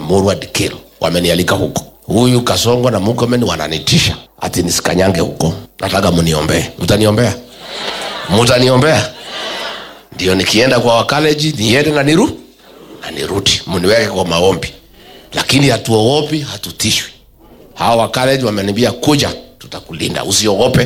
Emurua Dikir wamenialika huko. Huyu Kasongo na Murkomen wananitisha ati nisikanyange huko. Nataka mniombee. Mtaniombea? Mtaniombea? Ndio nikienda kwa wakaleji niende na niru na nirudi, mniweke kwa maombi, lakini hatuogopi, hatutishwi. Hawa wakaleji wameniambia kuja, tutakulinda, usiogope.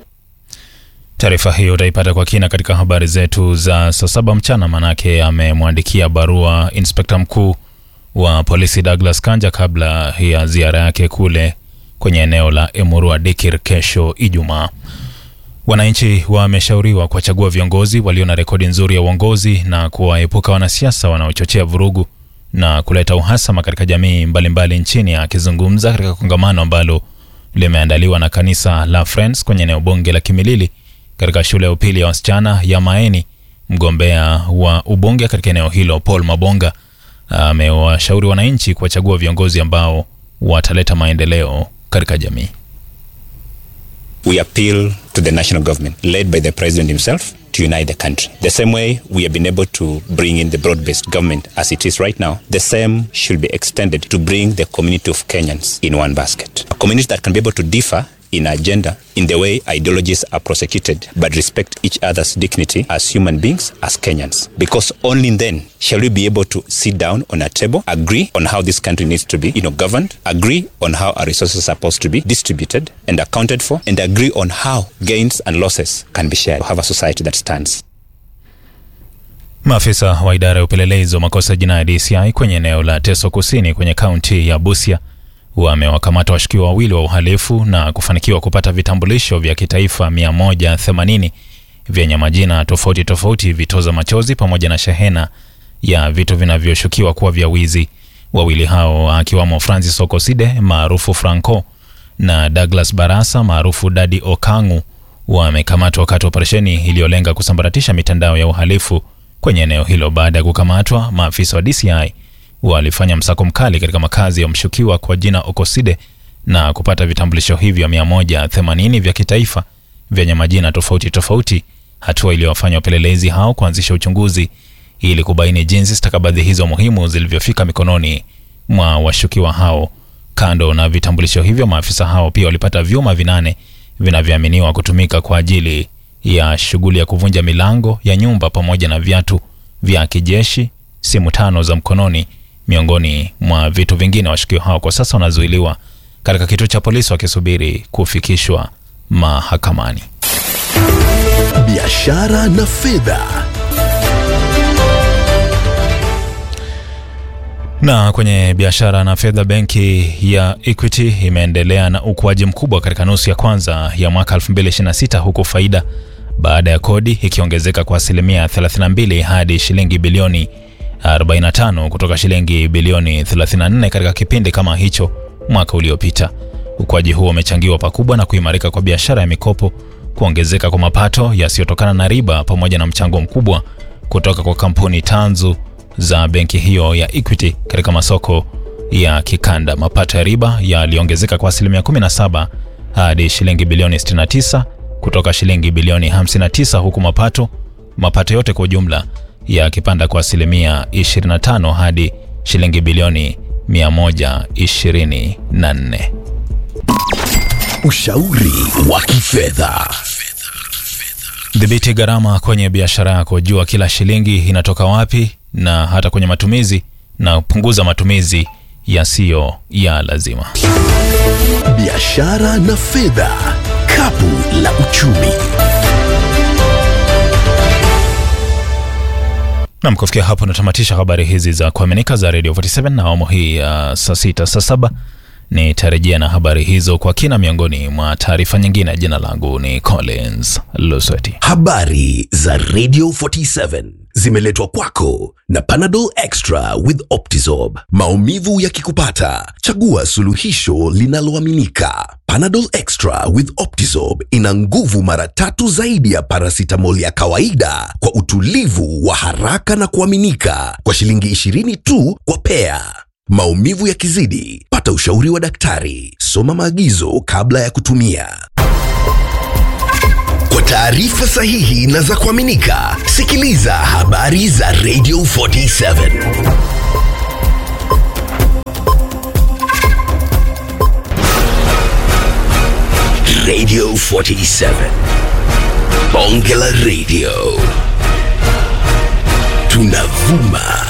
Taarifa hiyo utaipata kwa kina katika habari zetu za saa saba mchana, manake amemwandikia barua inspekta mkuu wa polisi Douglas Kanja kabla ya ziara yake kule kwenye eneo la Emurua Dikir kesho Ijumaa. Wananchi wameshauriwa kuwachagua viongozi walio na rekodi nzuri ya uongozi na kuwaepuka wanasiasa wanaochochea vurugu na kuleta uhasama katika jamii mbalimbali mbali nchini. Akizungumza katika kongamano ambalo limeandaliwa na kanisa la Friends kwenye eneo bunge la Kimilili katika shule ya upili ya wasichana ya Maeni, mgombea wa ubunge katika eneo hilo Paul Mabonga amewashauri wananchi kuwachagua viongozi ambao wataleta maendeleo katika jamii. we appeal to the national government led by the president himself to unite the country. The same way we have been able to bring in the broad based government as it is right now, the same should be extended to bring the community of Kenyans in one basket. A community that can be able to differ in agenda, in the way ideologies are prosecuted, but respect each other's dignity as human beings, as Kenyans. Because only then shall we be able to sit down on a table, agree on how this country needs to be, you know, governed, agree on how our resources are supposed to be distributed and accounted for, and agree on how gains and losses can be shared. Have a society that stands. Maafisa wa idara ya upelelezi wa makosa ya jinai DCI kwenye eneo la Teso Kusini kwenye kaunti ya Busia wamewakamata washukiwa wawili wa uhalifu na kufanikiwa kupata vitambulisho vya kitaifa 180 vyenye majina tofauti tofauti, vitoza machozi pamoja na shehena ya vitu vinavyoshukiwa kuwa vya wizi. Wawili hao akiwamo Francis Okoside maarufu Franco na Douglas Barasa maarufu Dadi Okangu wamekamatwa wakati wa operesheni iliyolenga kusambaratisha mitandao ya uhalifu kwenye eneo hilo. Baada ya kukamatwa, maafisa wa DCI walifanya msako mkali katika makazi ya mshukiwa kwa jina Okoside na kupata vitambulisho hivyo 180 vya kitaifa vyenye majina tofauti tofauti, hatua iliyowafanya wapelelezi hao kuanzisha uchunguzi ili kubaini jinsi stakabadhi hizo muhimu zilivyofika mikononi mwa washukiwa hao. Kando na vitambulisho hivyo, maafisa hao pia walipata vyuma vinane vinavyoaminiwa kutumika kwa ajili ya shughuli ya kuvunja milango ya nyumba pamoja na viatu vya kijeshi, simu tano za mkononi miongoni mwa vitu vingine. Washukiwa hao kwa sasa wanazuiliwa katika kituo cha polisi wakisubiri kufikishwa mahakamani. biashara na fedha. Na kwenye biashara na fedha, benki ya Equity imeendelea na ukuaji mkubwa katika nusu ya kwanza ya mwaka 2026 huku faida baada ya kodi ikiongezeka kwa asilimia 32 hadi shilingi bilioni 45 kutoka shilingi bilioni 34 katika kipindi kama hicho mwaka uliopita. Ukuaji huo umechangiwa pakubwa na kuimarika kwa biashara ya mikopo, kuongezeka kwa mapato yasiyotokana na riba, pamoja na mchango mkubwa kutoka kwa kampuni tanzu za benki hiyo ya Equity katika masoko ya kikanda. Mapato ya riba yaliongezeka kwa asilimia 17 hadi shilingi bilioni 69 kutoka shilingi bilioni 59 huku mapato mapato yote kwa ujumla yakipanda kwa asilimia 25 hadi shilingi bilioni 124. Ushauri wa kifedha. Dhibiti gharama kwenye biashara yako, jua kila shilingi inatoka wapi na hata kwenye matumizi, na punguza matumizi yasiyo ya lazima. Biashara na fedha, kapu la uchumi. Nam, kufikia hapo natamatisha habari hizi za kuaminika za Radio 47 na awamu hii ya saa sita saa saba nitarejea na habari hizo kwa kina, miongoni mwa taarifa nyingine. Jina langu ni Collins Lusweti. Habari za Radio 47 zimeletwa kwako na Panadol Extra with Optizorb. Maumivu yakikupata, chagua suluhisho linaloaminika. Panadol Extra with Optizorb ina nguvu mara tatu zaidi ya paracetamol ya kawaida kwa utulivu wa haraka na kuaminika kwa shilingi 20 tu kwa pea. Maumivu yakizidi, pata ushauri wa daktari. Soma maagizo kabla ya kutumia. Kwa taarifa sahihi na za kuaminika, sikiliza habari za Radio 47. Radio 47. Bonge la Radio. Tunavuma